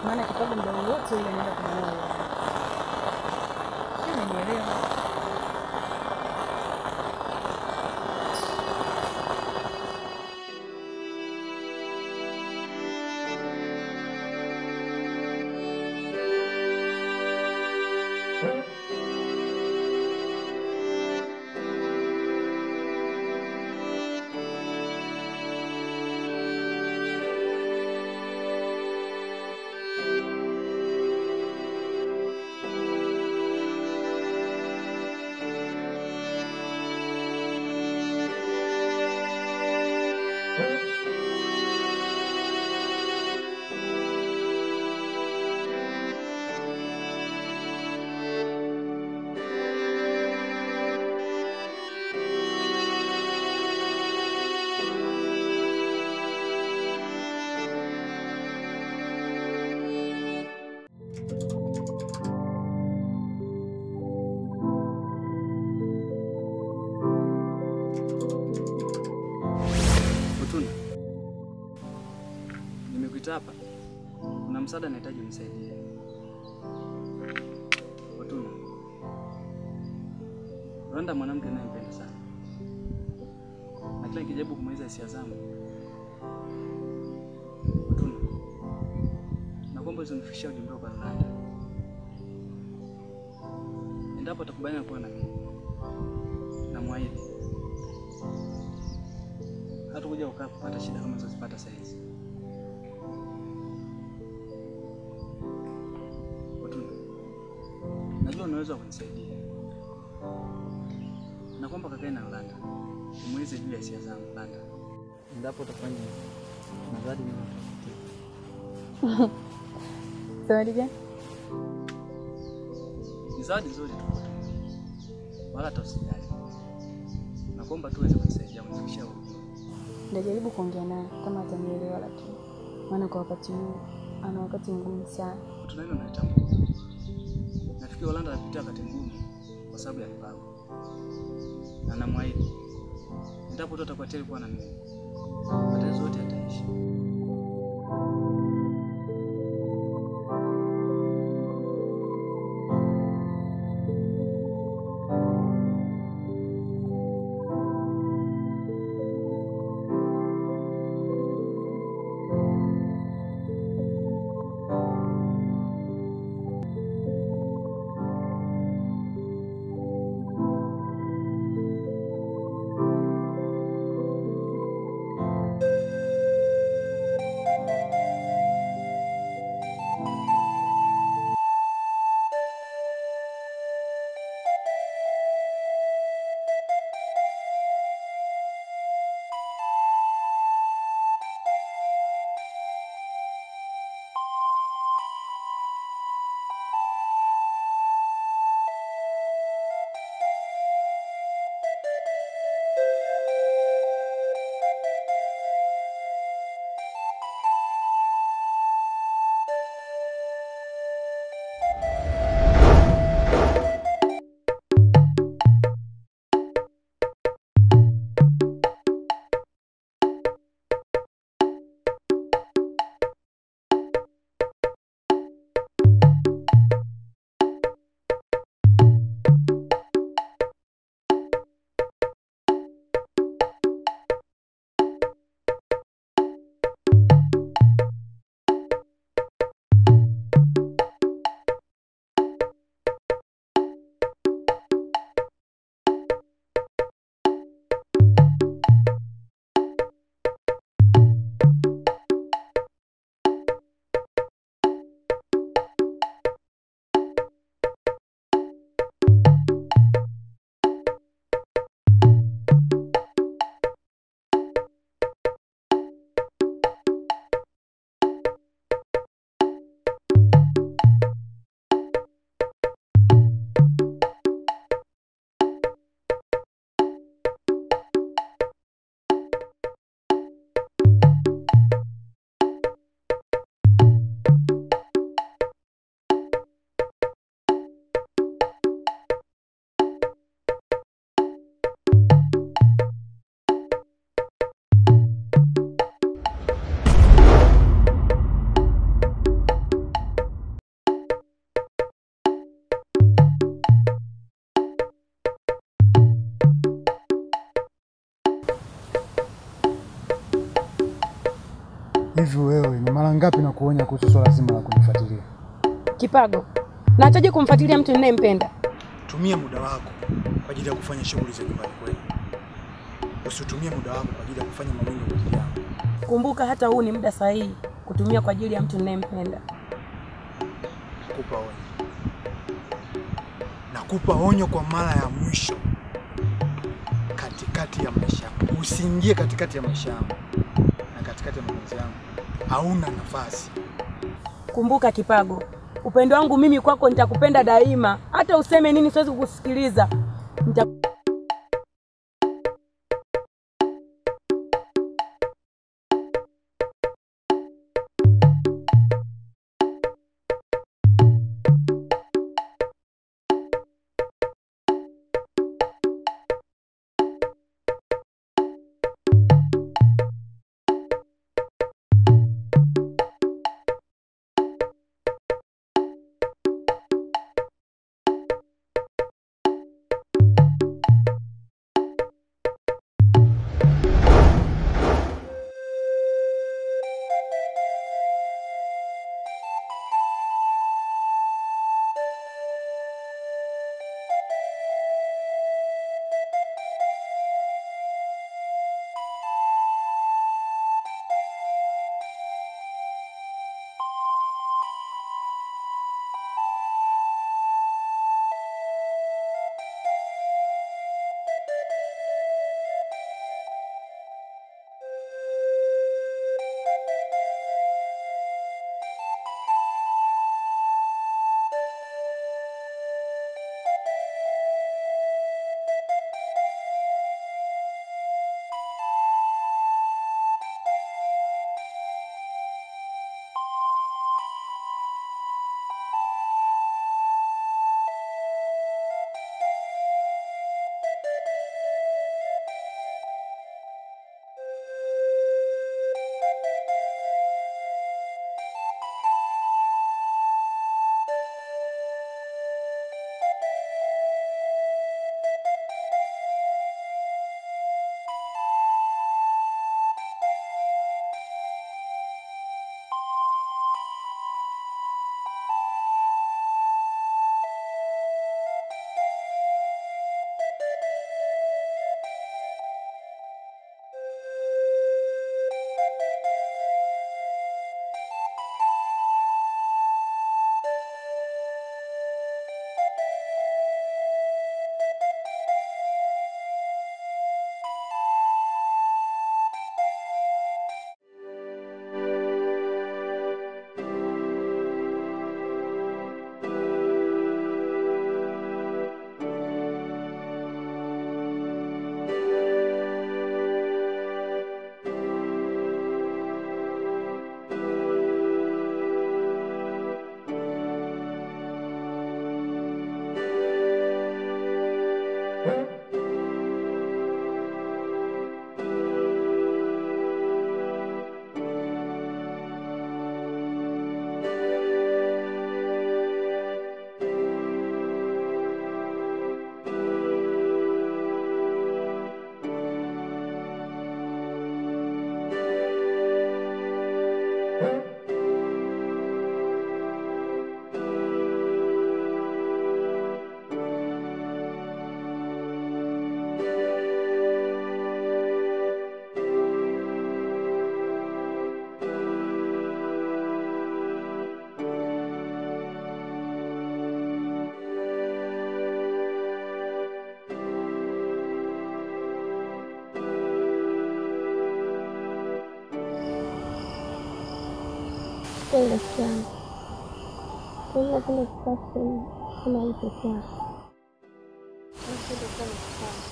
maana kipago muda wote ule anaenda kumwona yeye. Sio, umenielewa? Fortuna, nimekuita hapa, kuna msaada nahitaji unisaidie. Fortuna, Rwanda mwanamke ninayempenda sana, na kila nikijaribu kumaliza hisia zangu. Fortuna, nakuomba usinifikishie ujumbe kwa Rwanda. Endapo atakubaliana kuwa na mimi, namwahidi hatakuja ukaa kupata shida kama zozipata saizi. Fortuna, najua unaweza kunisaidia, na kwamba kakae na Landa umweze juu ya hisia zangu Landa, endapo utafanya hivyo, na zawadi niwatafutie. Zawadi gani? Ni zawadi nzuri tu Fortuna, wala hata usijali. Nakuomba tu uweze kunisaidia kunifikishia huko. Ndajaribu kuongea naye kama atanielewa, lakini maana kwa wakati huu ana wakati mgumu sana. Fortuna, hilo nalitambua. Nafikiri Holanda anapitia wakati mgumu kwa sababu ya mpango, na namwahidi endapo tu atakuwa tayari kuwa na mimi, matatizo yote yataisha. Hivi wewe ni mara ngapi na kuonya kuhusu swala zima la kunifuatilia? Kipago, nachaje kumfuatilia mtu ninayempenda? Tumia muda wako kwa ajili ya kufanya shughuli za nyumbani kwenu. Usitumie muda wako kwa ajili ya kufanya mawindo kwa ajili yangu. Kumbuka hata huu ni muda sahihi kutumia kwa ajili ya mtu ninayempenda. Nakupa onyo, nakupa onyo kwa mara ya mwisho. Katikati ya maisha yangu usiingie katikati ya maisha yangu na katikati ya mapenzi yangu, hauna nafasi. Kumbuka Kipago, upendo wangu mimi kwako nitakupenda daima, hata useme nini siwezi kukusikiliza. Nita... Kweli rafiki yangu, kweli napenda kukaa sehemu kama hii peke yako. Napenda sana kukaa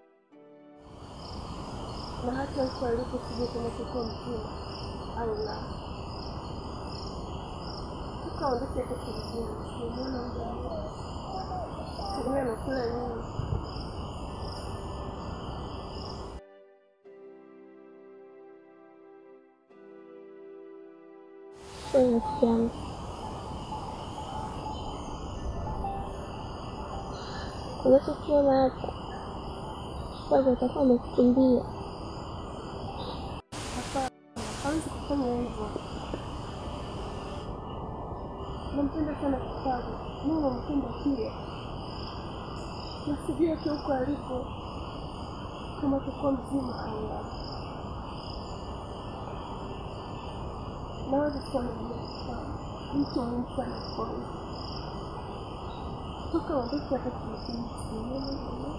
na hata huko alipo sijui kinachokuwa mzima au la. Tukaondoke hata kijijini, simuona muda wote, sijui anakula nini. Kweli rafiki yangu, unachokiona hapa kwanza utakuwa umekukimbia. Hawezi kufanya usifanye hivyo. Nampenda sana Kipago, mimi nampenda pia, na sijui hata huko aliko kama atakuwa mzima au la. Naweza sana bila Kipago, mtu muhimu sana kwangu toka wakati hata tunafanya sinema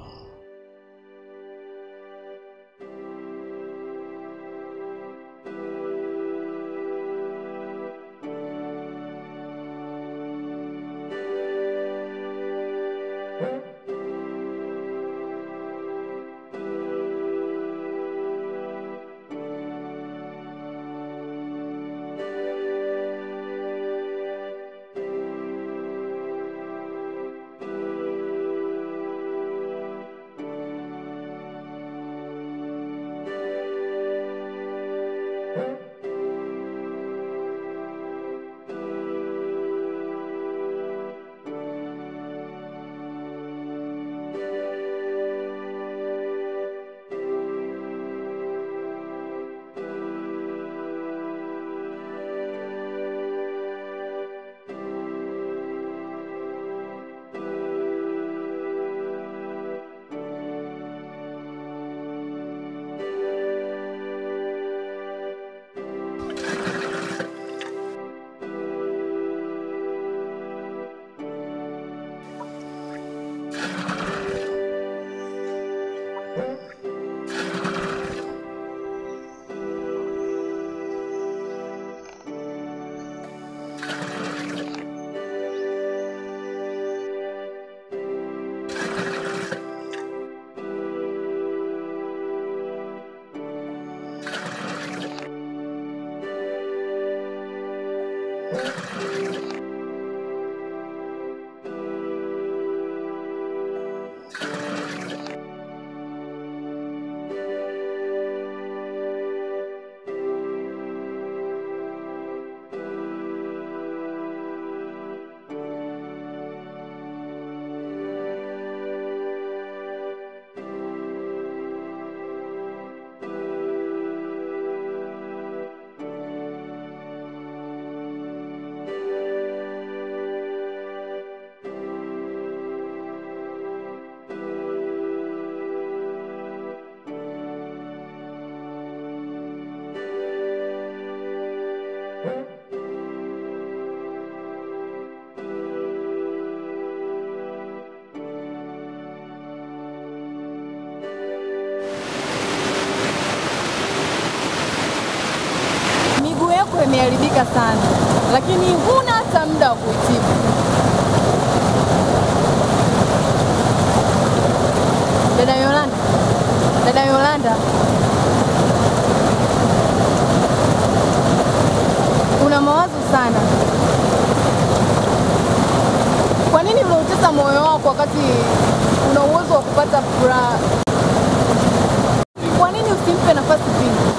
Miguu yako imeharibika sana, lakini huna hata muda wa kuitibu. Dada Yolanda, dada Yolanda, una mawazo sana. Kwa nini unautesa moyo wako wakati una uwezo wa kupata furaha? Kwa nini usimpe nafasi Pili?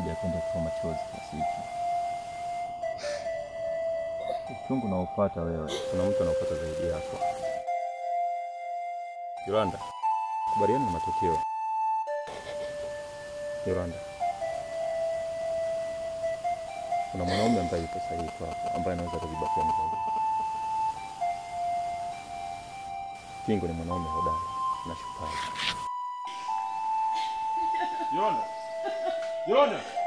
haja ya kwenda kutoa machozi kiasi hiki. Uchungu unaopata wewe, kuna mtu anaopata zaidi yako. Yolanda, kubaliana na matokeo. Yolanda, kuna mwanaume ambaye yuko sahihi kwako, ambaye anaweza kuziba pengo hili. Kingo ni mwanaume hodari na shupavu. Yolanda, Yolanda.